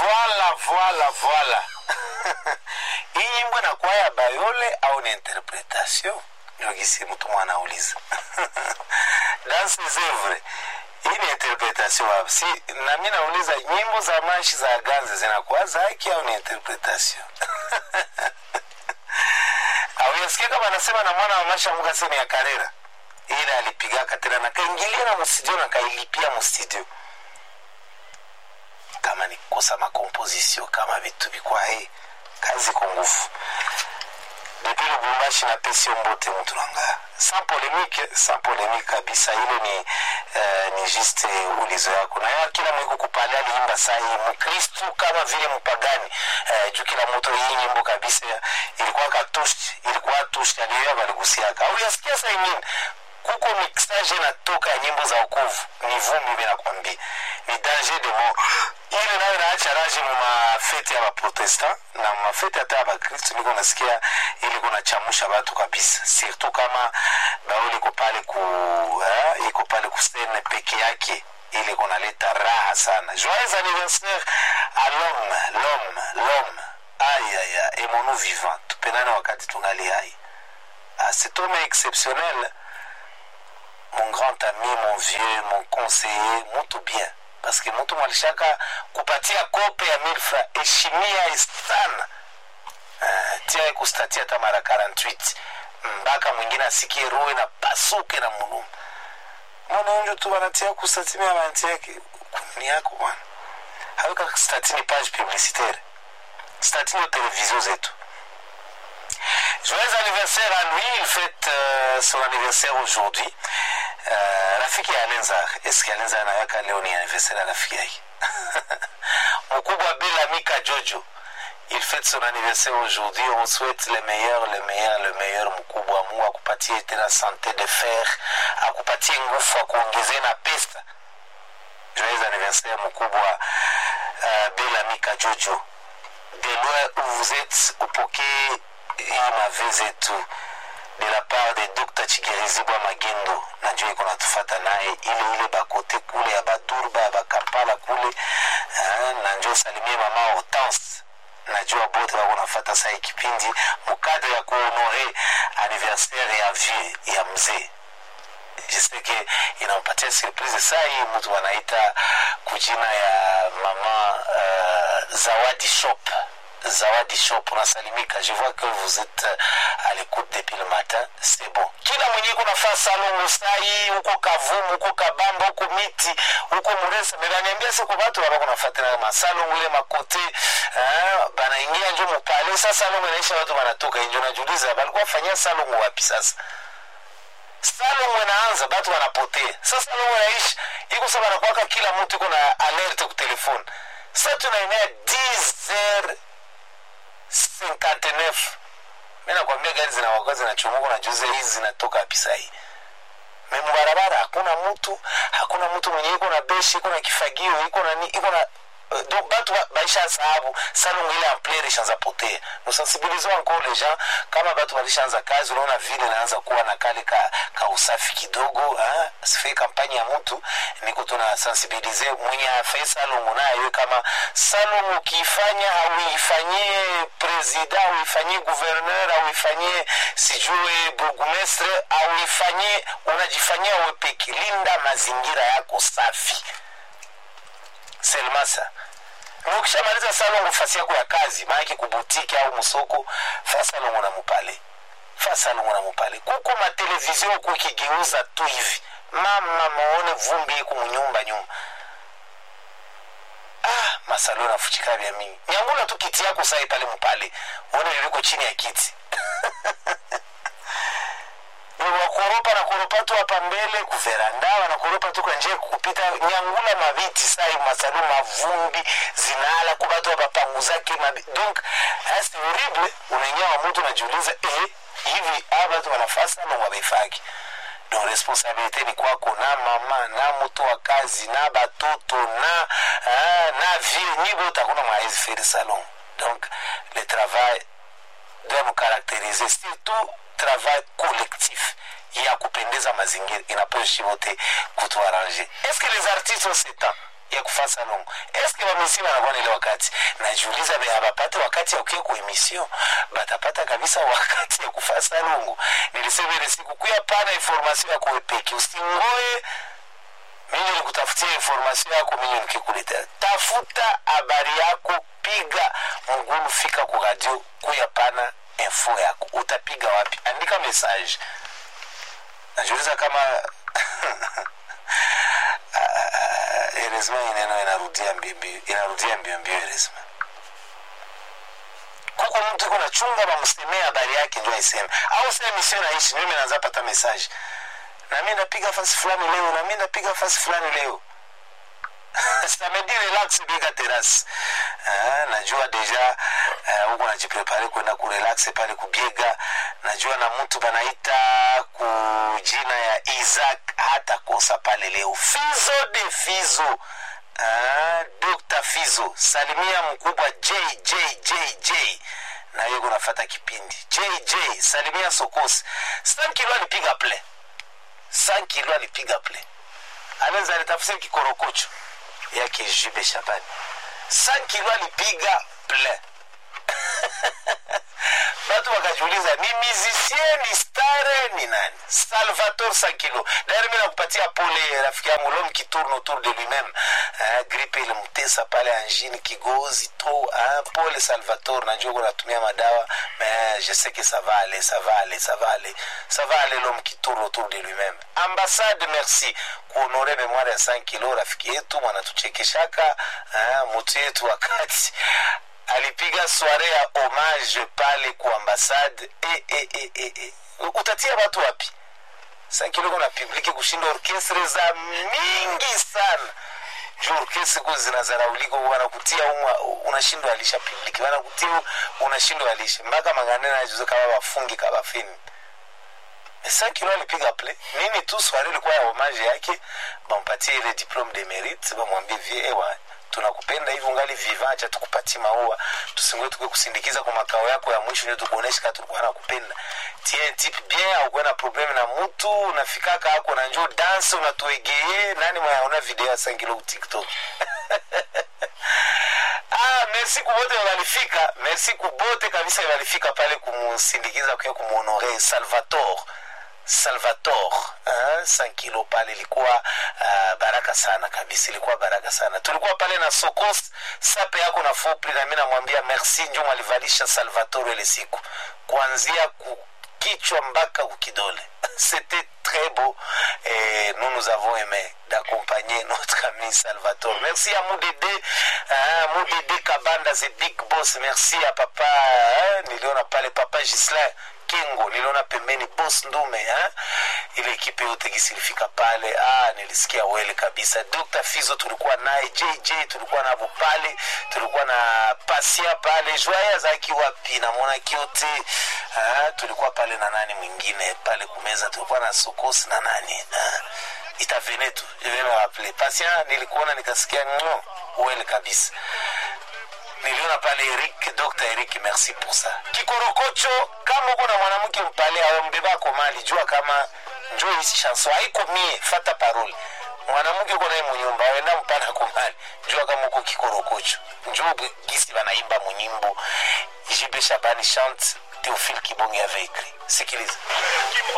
Voila, voila, voila. Hii nyimbo inakuwa ya Bayole au ni interpretation? Ndio gisi mtu mwana anauliza. Dans ses œuvres. Hii ni interpretation wapi? Si na mimi nauliza nyimbo za mashi za ganze zinakuwa za haki au ni interpretation? Au yasikia kama anasema na mwana wa mashi amuka sema ya karera. Ile alipigaka tena na kaingilia na mstudio na kailipia mstudio kama ni kukosa makomposition kama vitu vikwa hii kazi kwa nguvu depuis lubumbashi na pesi mbote mtu nanga sans polémique sans polémique kabisa ile ni uh, ni juste ulizo yako na ya kila mwiko kupale aliimba saa hii mkristu kama vile mpagani uh, juu kila mtu hii nyimbo kabisa ilikuwa katushi ilikuwa tushi aliyoya baligusiaka au yasikia saa ingine kuko mixage natoka ya nyimbo za ukovu ni vumbi vinakwambia ni danger de mort ile nayo naacha raji mu mafete ya baprotestant na mafete hata ya bakristu niko nasikia ili kunachamusha batu kabisa surtout kama bao liko pale ku eh, iko pale kusene peke yake ili kunaleta raha sana joyeux anniversaire à l'homme l'homme l'homme aïe aïe aïe aimons-nous vivant tupendane wakati tungali hai ah, cet homme exceptionnel mon grand ami mon vieux mon conseiller mutu bien parce que mtu mwalishaka kupatia kope ya milfra heshimia sana uh, tia kustatia hata mara 48 mpaka mwingine asikie roho na pasuke na mulumu mwananjo tu wanatia kustatimia banti yake kuni yako bwana haweka statini page publicitaire statini ya televizio zetu Joyeux anniversaire à lui, il fête euh, son anniversaire aujourd'hui. Euh, rafiki ya Alenzar, eske Alenzar anaweka leo ni anniversaire ya rafiki yake mkubwa Belamika Jojo, il fête son anniversaire aujourd'hui. On souhaite le meilleur, le meilleur, le meilleur mkubwa. Mungu akupatie tena sante de fer, akupatie nguvu, akuongezee na pesa. Joyeux anniversaire mkubwa uh, Belamika Jojo. De loin où vous êtes, upokee hii mave zetu de la part de Dr. Chigerizibwa Magendo, najua iko natufata naye ile ile bakote kule ya Badurba ya Bakampala kule eh, na njoo salimie mama Hortense najua bote wako nafata saa kipindi mukadre ya kuhonore anniversaire ya vie ya mzee jiseke inampatia surprise saa hii mtu wanaita kujina ya mama uh, zawadi shop zawadi shop unasalimika je vois que vous êtes à l'écoute depuis le matin c'est bon kila mwenye iko nafaa salongo sai huko kavumu huko kabamba huko miti huko muresa mebaniambia siku batu wabako nafatana masalongo ile makote eh, banaingia njo mupale sa salongo inaisha watu wanatoka njo najuliza balikuwa fanyia salongo wapi sasa salongo inaanza batu wanapotea sa salongo inaisha iko sa banakwaka kila mtu iko na alerte ku telefone sa tunaenea 10 heures 59 mi nakwambia gari zinawakuwa zinachumuka na juzi hizi zinatoka wapi sahii memubarabara hakuna mtu hakuna mtu mwenye iko na beshi iko na kifagio iko na ni iko na uh, donc batu ba- baisha sababu salongo ile ampleur ishaanza potea nusensibilize encore les gens kama batu balishaanza kazi unaona vile naanza kuwa na kale ka, ka usafi kidogo ah, sife kampani ya mtu niko tuna sensibilize mwenye afai salongo nayo kama salongo ukiifanya hauifanyie presida auifanyie gouverneur auifanyie sijue burgumestre auifanyie unajifanyia wepeki linda mazingira yako safi selmasa na ukishamaliza salongo fasi yako ya kazi maanake kubutiki au msoko fa salongo na mupale fa salongo na mupale kuko matelevizio huku ikigeuza tu hivi mama maone vumbi iku munyumba nyuma ah masalo nafuchika vya mingi nyangula tu kiti yako sai pale mpale uone liliko chini ya kiti wakoropa na koropa tu hapa mbele kuveranda wanakoropa tu kwa njia kupita nyangula maviti sai masalu mavumbi zinala kubatu wapapanguzake mabi donc c'est horrible unaingia wa mtu unajiuliza eh hivi hawa batu wanafasa na wabeifaki donc responsabilité ni kwako na mama na mtu wa kazi na batoto na ah, na vie nyi bote hakuna mwaezi faire salon donc le travail doit nous caractériser surtout travail collectif ya kupendeza mazingira inaposhi wote kutuarrange est ce que les artistes ont ce temps ya kufa salongo eske bamisi banakuwa na ile wakati najiuliza be abapate wakati ya kukia ku emission batapata kabisa wakati ya kufa salongo nilisema ile siku kuya pana information ya kuepeki usingoe mimi nikutafutia information yako mimi nikikuletea tafuta habari yako piga mgulu fika ku radio kuya pana info yako utapiga wapi andika message najiuliza kama eresma ineno inarudia mbio inarudia mbio mbio eresma kuko mtu iko nachunga bamsemee habari yake ndio aiseme au sema misio naishi mimi naanza pata message na mimi napiga fasi fulani leo na mimi napiga fasi fulani leo samedi relax biga terrasse ah, najua deja huko uh, najiprepare kwenda kurelax pale kubiega najua na mtu banaita ku jina ya isaac hata kosa pale leo fizo de fizo ah, dr fizo salimia mkubwa jjjj na hiyo kunafata kipindi jj salimia sokosi san kilo alipiga play san kilo alipiga play anaweza alitafsiri kikorokocho yake jube shabani san kilo alipiga play batu wakajiuliza ni musicien ni stare ni nani salvator sankilo dairi mi nakupatia pole rafiki yangu lom kitourne autour de lui-même uh, gripe ilimtesa pale anjini kigozi to uh, pole salvator najua kunatumia madawa mais je sais que ça va aller ça va aller ça va aller ça va aller l'homme qui tourne autour de lui-même ambassade merci kuonore memoire ya 5 kilo rafiki yetu mwanatuchekeshaka uh, mutu yetu wakati alipiga soare ya homage pale ku ambasade e, e, e, e, e. utatia watu wapi sankiloko na publiki kushinda orkestre za mingi sana juu orkestre ku zinazaraulika wanakutia umwa unashindwa alisha publiki wanakutia unashindwa alisha mpaka magane najuza kama wafungi kabafini sankilo alipiga play nini tu soare ilikuwa ya homage yake bampatie ile diplome de mérite bamwambie vie ewa tunakupenda hivi ungali viva acha tukupatie maua tusingoe tukue kusindikiza kwa makao yako ya mwisho ndio tukuoneshe kama tulikuwa nakupenda tie tip bien au na problem na mtu unafikaka hako na njoo dance unatuegeye nani mwaona video ya sangilo tiktok ah merci kubote walifika merci kubote kabisa walifika pale kumusindikiza kwa kumuhonore salvatore salvator uh, sankilo pale ilikuwa uh, baraka sana kabisa ilikuwa baraka sana tulikuwa pale na sokos sape yako na fopri na mi namwambia merci njo mwalivalisha salvator ile siku kuanzia kichwa mpaka kukidole c'était très beau et nous nous avons aimé d'accompagner notre ami Salvatore. Merci à Moudede, hein, Moudede Kabanda, the big boss. Merci à papa, hein, niliona pale papa Gislain Kingo, niliona pembeni boss Ndume, hein? ile ekipe yote gisi ilifika pale. Ah, nilisikia wele kabisa. Dr. Fizo tulikuwa naye, JJ tulikuwa navo pale, tulikuwa na Pasia pale, Joya zaki wapi, namwona kiote ah, tulikuwa pale na nani mwingine pale kumeza, tulikuwa na Sokosi na nani ah, itavene tu rapple Pasia nilikuona nikasikia ngo wele kabisa niliona pale Eric, Dr. Eric, merci pour ça. Kikorokocho, kama uko na mwanamke mpale aombebako mali, jua kama njo hisi chanson haiko mie, fata parole mwanamke uko naye munyumba wenda mpana kumali, jua kama uko kikorokocho, njo gisi banaimba munyimbo. Jibe Shabani chante, Théophile Kibonge avait écrit. Sikiliza.